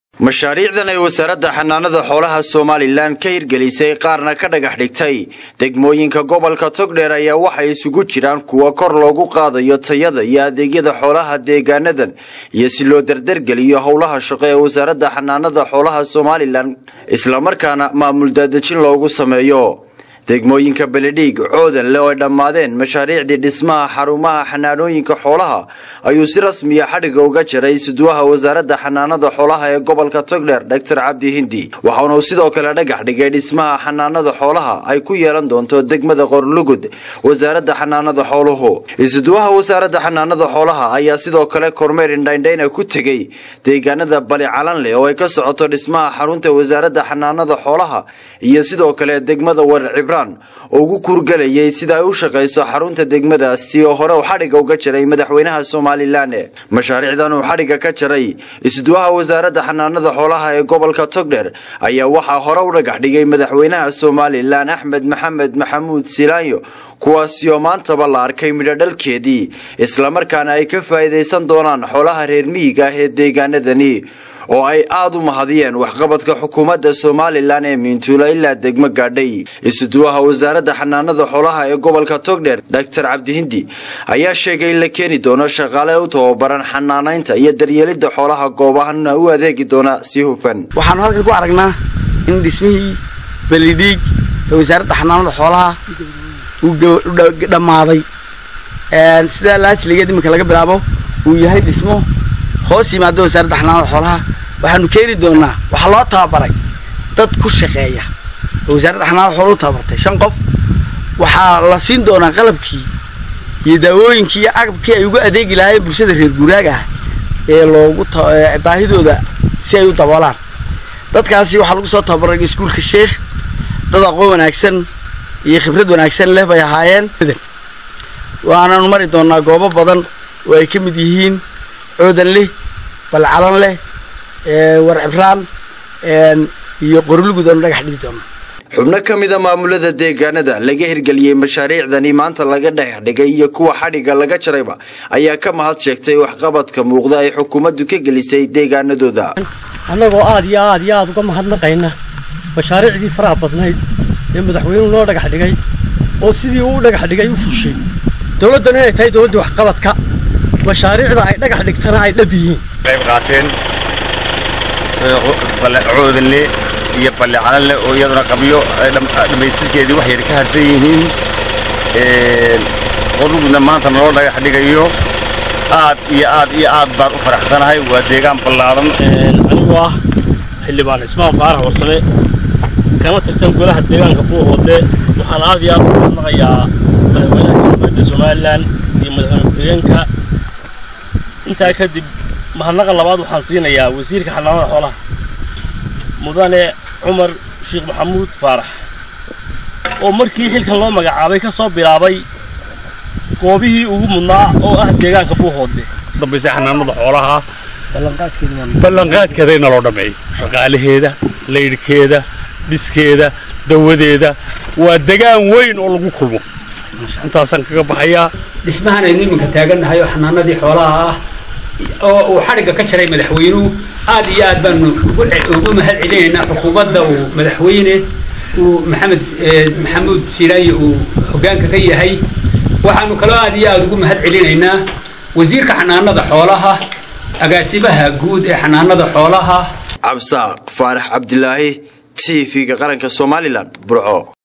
mashaariicdan ay wasaaradda xanaanada xoolaha somalilan ka hirgelisay qaarna ka dhagax dhigtay degmooyinka gobolka togdheer ayaa waxay isugu jiraan kuwa kor loogu qaadayo tayada iyo adeegyada xoolaha deegaanadan iyo si loo dardargeliyo howlaha shaqo ee wasaaradda xanaanada xoolaha somalilan islamarkaana maamul daadejin loogu sameeyo degmooyinka beledhiig coodanle oo ay dhammaadeen mashaariicdii dhismaha xarumaha xanaanooyinka xoolaha ayuu si rasmiya xadhiga uga jaray suduwaha wasaaradda xanaanada xoolaha ee gobolka togdheer doctor cabdi hindi waxaana uu sidoo kale dhagax dhigay dhismaha xanaanada xoolaha ay ku yeelan doonto degmada qorlugud wasaaradda xanaanada xooluhu isuduwaha wasaaradda xanaanada xoolaha ayaa sidoo kale kormeer indhaindhayna ku tegey deegaanada bali calanleh oo ay ka socoto dhismaha xarunta wasaaradda xanaanada xoolaha iyo sidoo kale degmada warar cibraan oo ugu kuurgelayay sida ay u shaqayso xarunta degmadaasi oo hore uu xadhigga uga jaray madaxweynaha somalilan mashaariicdan uu xadhigga ka jaray isduwaha wasaaradda xanaanada xoolaha ee gobolka togdher ayaa waxaa hore u dhagax dhigay madaxweynaha somalilan axmed maxamed maxamuud silaanyo kuwaasi oo maantaba la arkay midho dhalkeedii islamarkaana ay ka faa'iidaysan doonaan xoolaha reer miyiga ah ee deegaanadani oo ay aada u mahadiyeen waxqabadka xukuumadda somalilan ee miintuula ilaa degmo gaadhay isuduwaha wasaaradda xanaanada xoolaha ee gobolka togdheer doctor cabdihindi ayaa sheegay in la keeni doono shaqaale u tababaran xanaanaynta iyo daryeelidda xoolaha goobahana u adeegi doona si hufan waxaanu halkan ku aragnaa in dhismihii belidhiig ee wasaaradda xanaanada xoolaha uu dhammaaday sidaa laajligeed iminka laga bilaabo uu yahay dhismo hoos yimaada wasaaradda xanaanada xoolaha waxaanu keeni doonaa waxaa loo tababaray dad ku shaqeeya oo wasaaradda xanaanada xoolaha u tababartay shan qof waxaa la siin doonaa qalabkii iyo daawooyinkii iyo agabkii ay ugu adeegi lahaayeen bulshada reer guuraaga ah ee loogu baahidooda si ay u daboolaan dadkaasi waxaa lagu soo tababaray iskuulka sheekh dad aqoon wanaagsan iyo khibrad wanaagsan leh bay ahaayeen waanaanu mari doonaa goobo badan oo ay ka mid yihiin coodan leh balcalan leh war cibraan iyo qorlugud oonu dhagax dhigi doono xubno ka mida maamulada deegaanada laga hirgeliyey mashaariicdani maanta laga dhagax dhigay iyo kuwa xadhigga laga jarayba ayaa ka mahad sheegtay waxqabadka muuqda ay xukuumaddu ka gelisay deegaanadooda annagoo aad iyo aad iyo aada uga mahadnaqayna mashaariicdii faraha badnayd ee madaxweynuhu noo dhagax dhigay oo sidii uu u dhagax dhigay u fushay dowladdan inay tahay dowladda waxqabadka mashaariicda ay dhagax dhigtana ay dhab yihiin qayb qaateen coodanle iyo balle calanle oo iyaduna qabyo dhammaystirkeedii wax yar ka harsan yihiin qorlugudna maanta naloo dhagax dhigayo aad iyo aad iyo aad baan u faraxsanahay waa deegaan ballaadan anigoo ah xildhibaan cismaan faarax warsame kana tirsan golaha deegaanka buuhoodle waxaan aad iyo aad u mahadnaqayaa madaxweynaha jamhuuriyadda somalilan iyo madaxweyne ku-xigeenka intaa kadib mahadnaqa labaad waxaan siinayaa wasiirka xanaanada xoolaha mudane cumar sheekh maxamuud faarax oo markii xilkan loo magacaabay ka soo bilaabay goobihii ugu mudnaa oo ah deegaanka buuhoodle dambaysa xanaanada xoolaha ballanqaadkeeda in naloo dhammeeyo shaqaalaheeda laydhkeeda dhiskeeda dawadeeda waa degaan weyn oo lagu kulmo intaasaan kaga baxayaa dhismahan aynu iminka taagannahay oo xanaanadii xoolaha ah oo uu xadhigga ka jaray madaxweynuhu aad iyo aad baanu ugu mahad celinaynaa xukuumadda uu madaxweyne uu maxamed maxamuud siraaye uu hoggaanka ka yahay waxaanu kaloo aad iyo aada ugu mahad celinaynaa wasiirka xanaanada xoolaha agaasimaha guud ee xanaanada xoolaha cabsaaq faarax cabdilaahi t v-ga qaranka somalilan burco